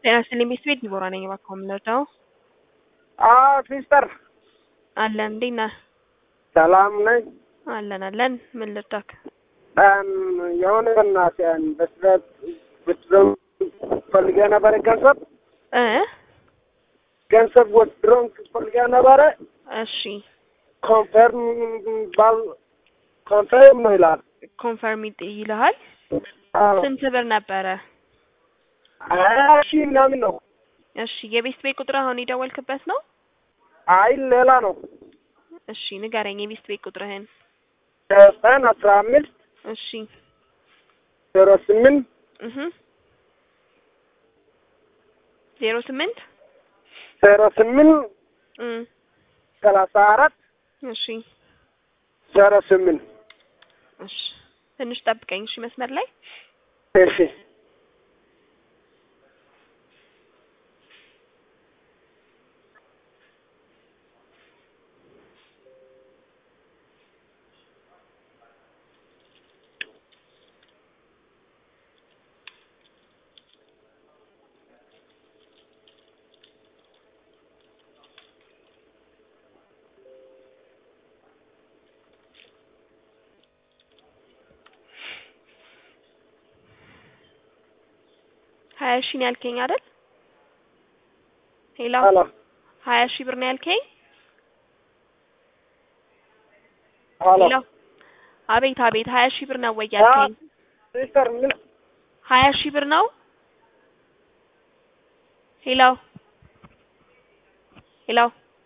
ጤና ይስጥልኝ ቤት ቤት ዲቦራ ነኝ። እባክዎ የምንረዳው አዎ ሲስተር አለን። እንዴት ነህ? ሰላም ነኝ። አለን አለን። ምን ልርዳክ? እም የሆነ በእናትህ በስለት ብትዘው ፈልጌ ነበረ ገንዘብ እ ገንዘብ ወድሮን ፈልጌ ነበረ እሺ ኮንፈርም ባል ኮንፈርም ነው ይላል። ኮንፈርም ይልሃል። አዎ ስንት ብር ነበረ? ሀያ ሺህ ምናምን ነው። እሺ የቤት ቤት ቁጥር አሁን የደወልክበት ነው? አይ ሌላ ነው። እሺ ንገረኝ የቤት ቤት ቁጥርህን። ዘጠኝ አስራ አምስት እሺ ዜሮ ስምንት እህ ዜሮ ስምንት ዜሮ ስምንት እ ሰላሳ አራት እሺ ዜሮ ስምንት እሺ ትንሽ ጠብቀኝ እሺ መስመር ላይ እሺ ሀያ ሺህ ነው ያልከኝ አይደል? ሄሎ ሄሎ ሀያ ሺህ ብር ነው ያልከኝ? ሄሎ ሄሎ አቤት አቤት ሀያ ሺህ ብር ነው ወይ ያልከኝ? ሲስተር ምን ሀያ ሺህ ብር ነው? ሄሎ ሄሎ